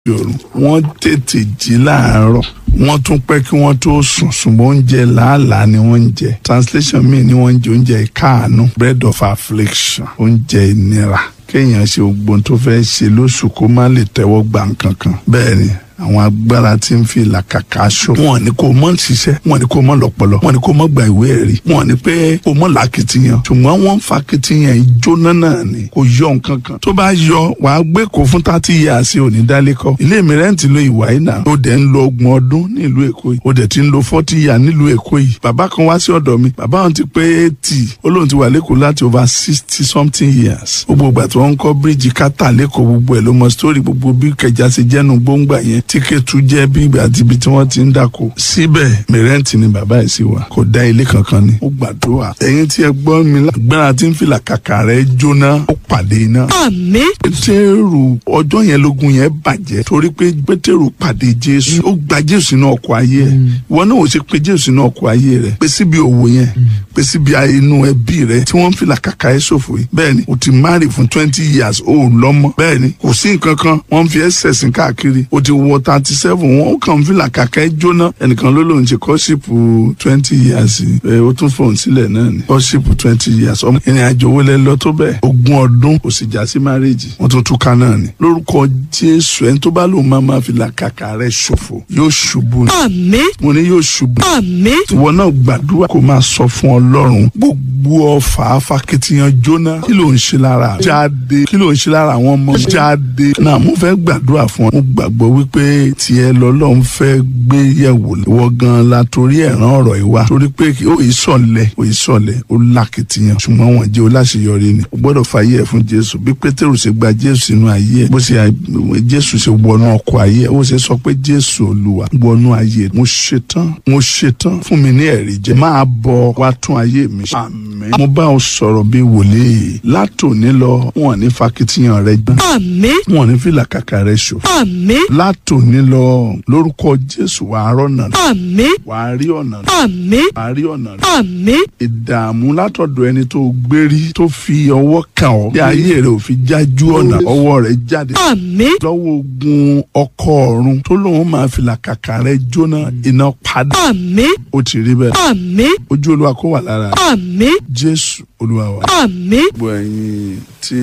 òru wọ́n tètè jí láàárọ̀ wọ́n tún pẹ́ kí wọ́n tó sùn ṣùgbọ́n oúnjẹ làálàá ni wọ́n ń jẹ translation míì ni wọ́n ń jẹ oúnjẹ ìkáàánú bread of affliction oúnjẹ ìnira kéèyàn ṣe gbogbo tó fẹ́ ṣe lóṣù kó má lè tẹ́wọ́ gbà nǹkan kan bẹ́ẹ̀ ni àwọn agbára tí ń fi làkàkà aṣọ. wọn ní kó mọ ṣiṣẹ́ wọn ní kó mọ lọ́pọlọ wọn ní kó mọ gba ìwé ẹ̀rí wọn ní pé kó mọ làkìtìyàn ṣùgbọ́n wọ́n ń fa kìtìyàn ìjóná náà ni kò yọ nǹkan kan. tó bá yọ wàá gbé kó fún tàtí yà sí òní dálékọ. ilé mi rẹ́ǹtì lo ìwà yìí náà. ó dẹ̀ ń lo ọgbọ̀n ọdún nílùú èkó yìí. ó dẹ̀ ti ń lo fọ́tí yà nílùú èkó yìí. bàbá kan wá sí ọ̀dọ̀ mi bàbá wọn ti pé eighty ó lóun ti wà lẹ́kọ̀ọ́ láti over sixty something years. gbogbo ìgbà tí wọ́n ń kọ́ bíríìjì kátà lẹ́kọ̀ọ́ gbogbo ẹ̀ ló mọ sítórì gbogbo bí kẹjà ṣe jẹ́nu gbóngbà yẹn tíkẹ́tù jẹ́ bí ìgbà àti ibi tí wọ́n ti ń dáko. síbẹ̀ mẹrẹ́ǹtì ni bàbá ẹ̀ sì wà kò dá ilé kankan ni. ó gbàdúrà ẹ̀yin tí ẹ gbọ́ mi lágbára tí ń fìlà kàkà rẹ̀ jóná ó pàdé iná. àmín. pétérù ọjọ́ yẹn lógun yẹn bàjẹ́ torí pé pétérù pàdé jésù ó gba jésù sínú ọkọ̀ ayé ẹ̀ ìwọ náà ò ṣe pé jésù sínú ọkọ̀ ayé rẹ̀ pé síbi òwò yẹn pé síbi inú ẹbí rẹ̀ tí wọ́n ń fìlà kàkà ẹ̀ ṣòfò yìí bẹ́ẹ̀ ni o ti marry fún twenty years ó lọ́mọ bẹ́ẹ̀ ni kò sí nǹkan kan wọ́n fi ẹ́ sẹ̀sìn káàkiri o ti wọ thirty seven wọn ó kàn fìlà kàkà ẹ̀ jóná ẹnìkan ló lóun ṣe kọ́ṣípù twenty years ẹ ó tún fòun sílẹ̀ náà ni kọ́ṣípù twenty years ọmọ ìrìn àjò wo lẹ lọ tó bẹ́ẹ̀ ogún ọdún kò sì já sí marriage wọ́n tún túká náà ni lórúkọ jésù ẹni tó bá lóun máa máa fìlà kàkà rẹ̀ ṣòfò yóò ṣubú ni àmín. mo ní yóò ṣubú àmín. ìwọ náà gbàdúrà kó máa sọ fún ọlọ́run gbogbo ọfà afakitiyan jóná kí ló ń ṣe lára rẹ? jáde kí ló ń ṣe lára àwọn ọmọ mi? jáde náà mo fẹ́ gbàdúrà fún ọ mo gbàgbọ́ wípé tiẹ̀ lọ́lọ́run fẹ́ gbé yẹ̀wò ìwọ gan la torí ẹ̀ràn ọ̀rọ̀ ìwà torí pé ó yìí sọ̀lẹ̀ ó yìí sọ̀lẹ̀ ó lákìtìyàn ṣùgbọ́n wọn jẹ́ oláṣeyọrí ni o gbọ́dọ̀ fàyè ẹ̀ fún jésù bí pétérù ṣe gba jésù sínú ayé ẹ̀ bó ṣe jésù ṣe wọnú ọkọ̀ ayé ẹ̀ ó ṣe sọ pé jésù olúwa wọnú ayé mo ṣetán mo ṣetán fún mi ní ẹ̀rí jẹ máa bọ̀ wá tún ayé mi ṣe. àmín mo bá ọ sọ̀rọ̀ bí wòlíì látòní lọ wọn ní fakitiyan rẹ gbọ́n àmín. wọn ní fìlà kàkà rẹ ṣòfò àmín. látòní lọ lórúkọ jésù wàá rọ́nà rẹ àmín. wàá rí ọ̀nà rẹ àmín. wàá rí ọ̀nà rẹ àmín. ìdààmú látọ̀dọ̀ ẹni tó gbérí tó fi ọwọ́ kàn ọ́ bí ayé rẹ̀ ò fi jájú ọ̀nà ọwọ́ rẹ̀ jáde àmín. lọ́wọ́ ogun ọkọ ọ̀run tó lóun máa fi làkàkà rẹ̀ jóná iná padà àmín. ó ti rí bẹ́ẹ̀ àmín. ojú olúwa kó wà lára àmín. jésù olúwa wa. àmín. gbogbo ẹ̀yin tí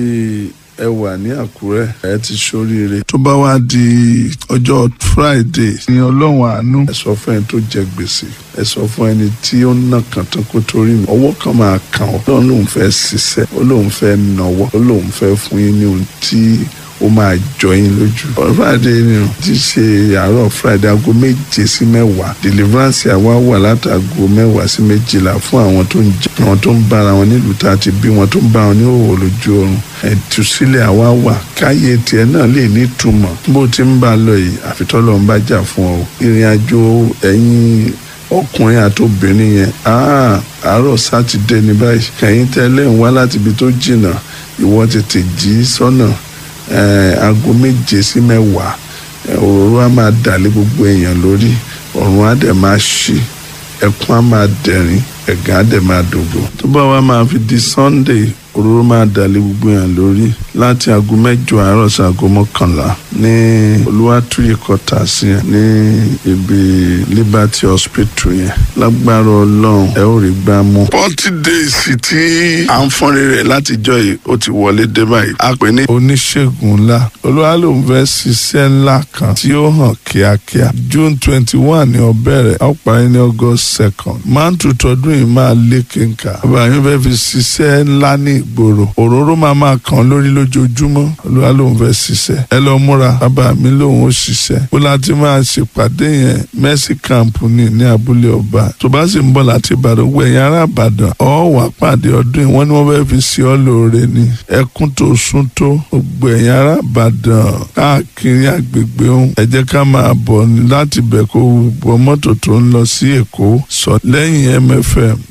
ẹ wà ní àkúrẹ́ ẹ ti ṣoríire. tó bá wá di ọjọ́ friday ní ọlọ́run àánú. ẹ sọ fún ẹni tó jẹ gbèsè ẹ sọ fún ẹni tí ó ná kàn tán kó torí mi. ọwọ́ kan máa kàn ọ́ lọ́run lòun fẹ́ ṣiṣẹ́ ó lòun fẹ́ náwó ó lòun fẹ́ fún yín ní ohun tí ó máa jọ yín lójú. ọ̀rọ̀ friday ni o ti ṣe àárọ̀ friday aago méje sí mẹ́wàá deliverance àwa wà látago mẹ́wàá sí méjìlá fún àwọn tó ń jẹ àwọn tó ń bára wọn nílùú tá a ti bí wọn tó ń bá wọn ní òwò lójú oorun ẹ̀túsílẹ̀ àwa wà káyé tiẹ̀ náà lè ní ìtumọ̀ bó ti ń bá a lọ yìí àfitọ́lọ́ ń bá jà fún ọ ìrìn àjò ẹ̀yìn ọkùnrin àti obìnrin yẹn àárọ̀ sátidé ní báyìí ẹ̀yin tẹ́lẹ̀ ń wá láti ibi tó jìnnà ìwọ tètè jí sọ́nà aago méje sí mẹ́wàá òróró á máa dàlé gbogbo èèyàn lórí ọ̀run á dẹ̀ máa ṣí ẹkún á máa dẹ̀rín ẹ̀gán á dẹ̀ máa dògbò. tó bá wá máa fi di sunday òróró máa dàlé gbogbo èèyàn lórí láti aago mẹ́jọ àárọ̀ sí aago mọ́kànlá ní olúwàtúyè kọta sí yẹn ní ibi liberty hospital yẹn lágbára ọlọ́run ẹ ó rí gbá mú. forty days tí à ń fọ́n rere látijọ́ yìí ó ti wọlé dé báyìí. a pè ní oníṣègùn ńlá olúwa ló ń fẹ́ ṣiṣẹ́ ńlá kan tí ó hàn kíákíá june twenty one ní ó bẹ̀rẹ̀ ó parí ní august second máa ń tutọ́ ọdún yìí máa lé kínka bàbá yín fẹ́ fi ṣiṣẹ́ ńlá ní ìgboro òróró máa máa kàn lórí lójoojúmọ́ olúwa lòun fẹ́ ṣiṣẹ́ ẹ lọ múra bàbá mi lòun ó ṣiṣẹ́ bó láti máa ṣèpàdé yẹn mercy camp ní ní abúlé ọba tó bá sì ń bọ̀ láti ìbàdàn gbọ́ ẹ̀yìn ará ìbàdàn ọ̀ wà pàdé ọdún yìí wọ́n ní wọ́n fẹ́ fi ṣe ọ́ lóore ni ẹkún tó sún tó gbogbo ẹ̀yìn ará ìbàdàn káàkiri àgbègbè ohun ẹ jẹ́ ká máa bọ̀ láti bẹ̀ kó wọ mọ́tò tó ń lọ sí èkó sọ lẹ́yìn mfm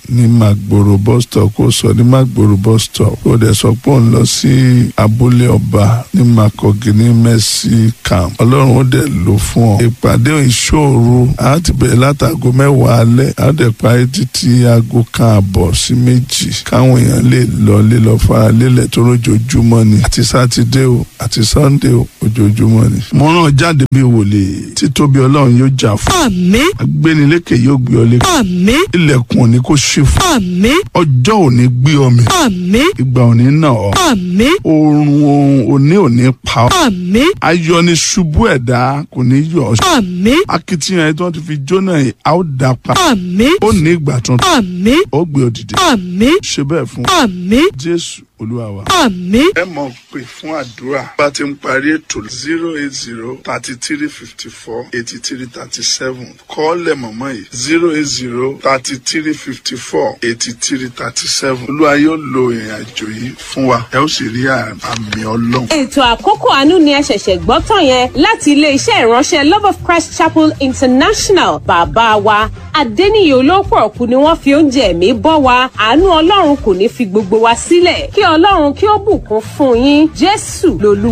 ní magboro bus stop kó sọ ní magboro bus stop kó dẹ̀ sọ pé òun lọ sí abúlé ọba ní makogi ní mercy camp ọlọ́run ó dẹ̀ lò fún ọ ìpàdé ìṣòro a ti bẹ̀rẹ̀ látago mẹ́wàá alẹ́ a dẹ̀ parí títí aago kan àbọ̀ sí méjì káwọn èèyàn lè lọ lè lọ fara lélẹ̀ tó lójoojúmọ́ ni àti sátidé o àti sannde o ojoojúmọ́ ni. mo rán jáde bí wòlé títóbi ọlọ́run yóò jà fún. àmín agbénilékè yóò gbé ọ lékè. àmín ilẹ̀kùn òní kò ṣí fún. àmín ọjọ́ òní gbé ọ mì. àmín ìgbà òní nà ọ́. àmín oorun ohun òní òní pa ọ́. àmín ayọ̀ ni ṣubú ẹ̀dá kò ní yọ̀ ọ́. àmín akitiyan ẹ̀ tí wọ́n ti fi jóná yìí a ó dá pa. àmín ó ní ìgbà tuntun. àmín ó gbé ọ dìde. àmín ṣe bẹ́ẹ̀ fún àmín jésù olúwa wa. àmín ẹ mọ̀ pé fún àdúrà bá ti ń parí ètò zero eight zero thirty three fifty four eighty three thirty seven kọ́ọ̀lẹ̀ mọ̀mọ́ yìí zero eight zero thirty three fifty four eighty three thirty seven olúwa yóò lo ìrìn àjò yìí fún wa ẹ ó sì rí àmì ọlọ́run. ètò àkókò àánú ni ẹ ṣẹ̀ṣẹ̀ gbọ́ tán yẹn láti iléeṣẹ́ ìránṣẹ́ love of christ chapel international bàbá wa adẹ́niyè olóòpọ̀ ọ̀kú ni wọ́n fi oúnjẹ ẹ̀mí bọ́ wa àánú ọlọ́run kò ní fi gbogbo wa sílẹ̀ kí ọlọ́run kí ó bùkún fún yín jésù lolú.